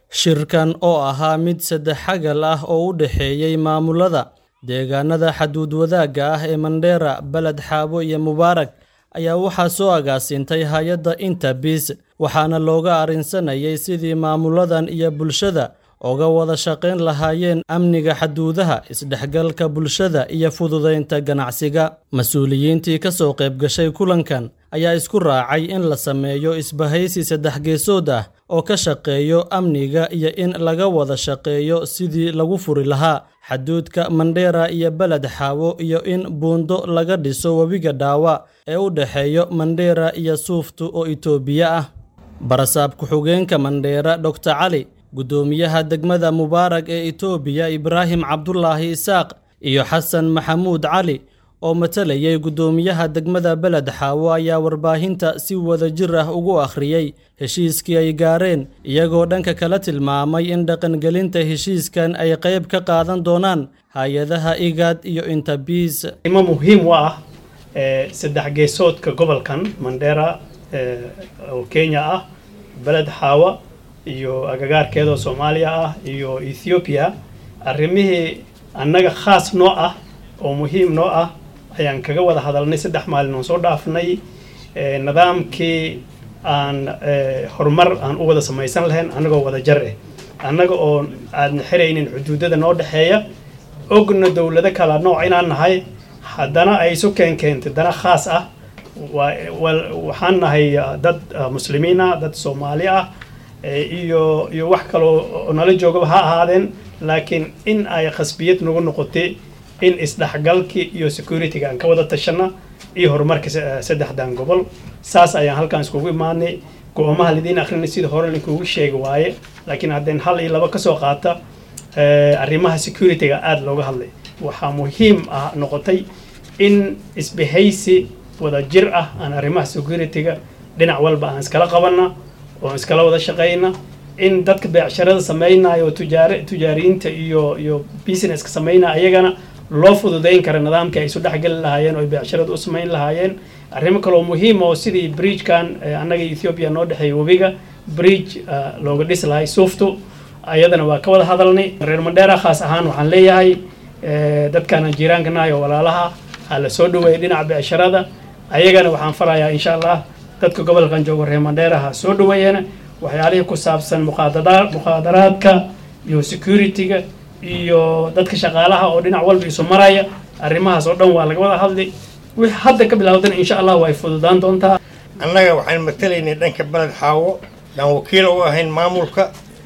Shirkan oo ahaa mid saddex xagal ah oo u dhexeeyay maamulada deegaanada xuduud wadaagga ah ee Mandera, Balad Xaabo iyo Mubaarak ayaa waxaa soo agaasintay hay'adda Interpeace waxaana looga arrinsanayay sidii maamuladan iyo bulshada uga wada shaqayn lahaayeen amniga xuduudaha, isdhexgalka bulshada iyo fududeynta ganacsiga. Mas'uuliyiintii ka soo qayb gashay kulankan ayaa isku raacay in la sameeyo isbahaysi saddex geesood ah oo ka shaqeeya amniga iyo in laga wada shaqeeyo sidii lagu furi lahaa xuduudka Mandera iyo Balad Xaabo iyo in buundo laga dhiso webiga Dawa ee u dhexeeya Mandera iyo Suuftu oo Itoobiya ah. Barasaab ku-xigeenka Mandera Dr. Cali, Guddoomiyaha degmada Mubaarak ee Itoobiya Ibraahim Cabdulaahi Isaaq iyo Xasan Maxamuud Cali oo matalayay guddoomiyaha degmada Balad Xaabo ayaa warbaahinta si wadajir ah ugu akhriyay heshiiskii ay gaareen iyagoo dhanka kale tilmaamay in dhaqangelinta heshiiskan ay qayb ka qaadan doonaan hay-adaha IGAD iyo Interpeace. imo muhiim u ah ee saddex geesoodka gobolkan Mandera ee oo Kenya ah Balad Xaawa iyo agagaarkeeda oo Soomaaliya ah iyo Ethiopia arrimihii annaga khaas noo ah oo muhiim noo ah ayaan kaga wada hadalnay saddex maalin oo soo dhaafnay ee nidaamkii aan ee horumar aan u wada samaysan lahayn annagoo wada jar eh annaga oo aadna xiraynin xuduudada noo dhexeeya ogna dowlado kala nooc inaan nahay haddana ay isu keen keentay dana khaas ah waa wal- waxaan nahay ah, dad ah, muslimiin ah dad soomaali ah ee iyo iyo wax kaloo oo nala joogaba ha ahaadeen laakiin in ay khasbiyad nagu noqotay in isdhexgalkii iyo security-ga aan ka wada tashana iyo horumarka se- saddexdan gobol saas ayaan halkaan iskugu imaanay go-oomaha lidiin akrinay sida hore linkugu sheegi waaye laakiin haddeen hal iyo laba kasoo qaata ee, arrimaha security-ga aada looga hadlay waxaa muhiim ah noqotay in isbahaysi wada jir ah aan arrimaha security-ga dhinac walba aan iskala qabana oo iskala wada shaqayna in dadka beecsharada sameynaya oo tujaar tujaariyiinta iyo iyo businesska sameynaya ayagana loo fududeyn kara nidaamkii ay isu dhexgeli lahaayeen oo ay beecsharada u sameyn lahaayeen arrimo kaloo muhiim oo sidii bridge-kan ee annaga Ethiopia noo dhexeeya webiga bridge ah, looga dhisi lahay suuftu ayadana waa ka wada hadalnay reer Mandera khaas ahaan waxaan leeyahay ee, dadkaan jiiraanka nahay oo walaalaha ha la soo dhaweeya dhinaca beecsharada ayagana waxaan farayaa insha allah dadka gobolkan jooga reer Mandera ha soo dhaweeyana waxyaalihii ku saabsan muqaadada- muqaadaraadka iyo security-ga iyo dadka shaqaalaha oo dhinac walba isu maraya arrimahaas oo dhan waa laga wada hadlay wixii hadda ka bilowdana insha allah way fududaan doontaa annaga waxaan matalaynay dhanka baled xaawo yaan wakiil u ahayn maamulka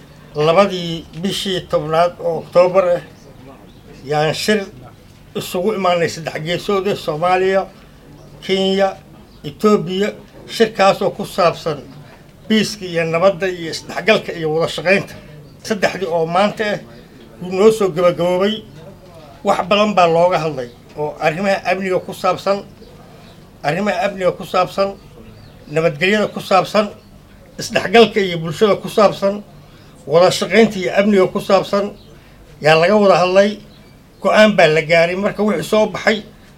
labadii bishii tobnaad oo oktoobar ah yaan shir isugu imaanay saddex geesood ah soomaaliya kenya etoobiya shirkaasoo ku saabsan biiska iyo nabadda iyo isdhexgalka iyo wada shaqaynta saddexdii oo maanta ah wuu noo soo gabagaboobay wax badan baa looga hadlay oo arrimaha amniga ku saabsan arrimaha amniga ku saabsan nabadgelyada ku saabsan isdhexgalka iyo bulshada ku saabsan wada shaqaynta iyo amniga ku saabsan yaa laga wada hadlay go-aan baa la gaaray marka wixii soo baxay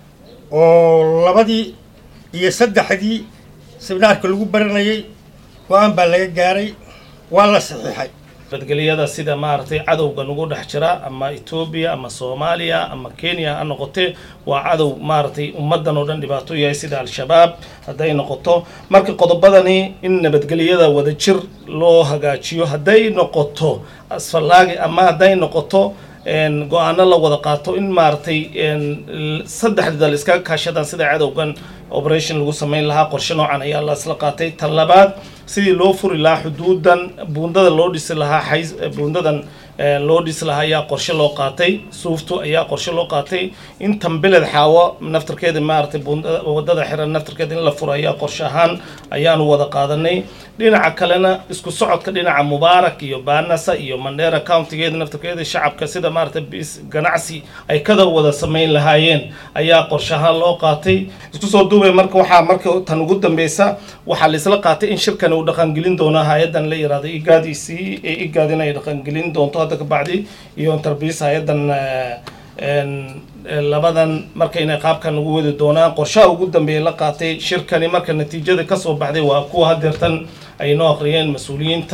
oo labadii iyo saddexdii seminaarka lagu baranayay go-aan baa laga gaaray waa la saxiixay nabadgelyada sida maaragtay cadowga nagu dhex jira ama Ethiopia ama Soomaaliya ama Kenya ha noqotee waa cadow maaragtay ummadan oo dhan dhibaato u yahay sida al-shabaab hadday noqoto marka qodobadani in nabadgelyada wada jir loo hagaajiyo hadday noqoto asfalaagi ama hadday noqoto een go-aano la wada qaato in maaragtay een saddexda dal iskaga kaashadaan sida cadowgan operation lagu sameyn lahaa qorshe noocan ayaa la isla qaatay tan labaad sidii loo furi lahaa xuduudan buundada loo dhisi lahaa xays buundadan ee, loo dhisi lahaa ayaa qorshe loo qaatay suuftu ayaa qorshe loo qaatay intan beled xaawo naftarkeeda maaragtay buundada wadada xiran naftarkeeda in la furo ayaa qorshe ahaan ayaanu wada qaadanay dhinaca kalena isku socodka dhinaca mubaarak iyo baanasa iyo mandera countigeeda naftarkeeda shacabka sida maaragtay bis ganacsi ay kada wada sameyn lahaayeen ayaa qorshe ahaan loo qaatay isku soo duubay marka waxaa marka tan ugu dambeysa waxaa la isla qaatay in shirkan uu dhaqangelin doono hay-adan la yiraahdo igaadc ee igaad in ay dhaqangelin doonto hadda kabacdi iyo interbiis hay-adan eh, een, eh, labadan marka inay qaabkan ugu wadi doonaan qorshaha ugu dambeeya la qaatay shirkani marka natiijada kasoo baxday waa kuwa hadeertan ay noo akhriyeen mas-uuliyiinta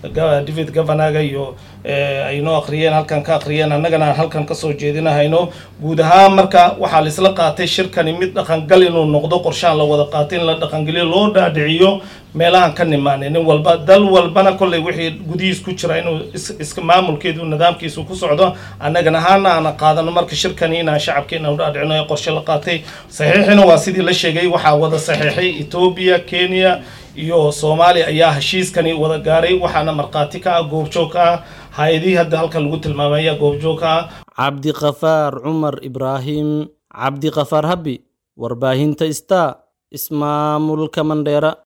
david governaga iyo ay noo akhriyeen halkan ka akhriyeen annagana aan halkan kasoo jeedinahayno guud ahaan marka waxaa la isla qaatay shirkani mid dhaqangal inuu noqdo qorshahan la wada qaatay in la dhaqangeliyo loo dhaadhiciyo meelahan ka nimaanay nin walba dal walbana kolley wixii gudihiis ku jira inuu iska maamulkeedu nidaamkiisu ku socdo annagana ahaana aan qaadano marka shirkani inaan shacabkeena u dhaadhicino ee qorshe la qaatay saxiixina waa sidii la sheegay waxaa wada saxiixay etoobiya kenya iyo soomaaliya ayaa heshiiskani wada gaaray waxaana markhaati ka ah goobjoog ka ah hay-adihii hadda halka lagu tilmaamay ayaa goobjoog ka ah cabdiqafaar cumar ibraahim cabdiqafaar habi warbaahinta star ismaamulka mandheera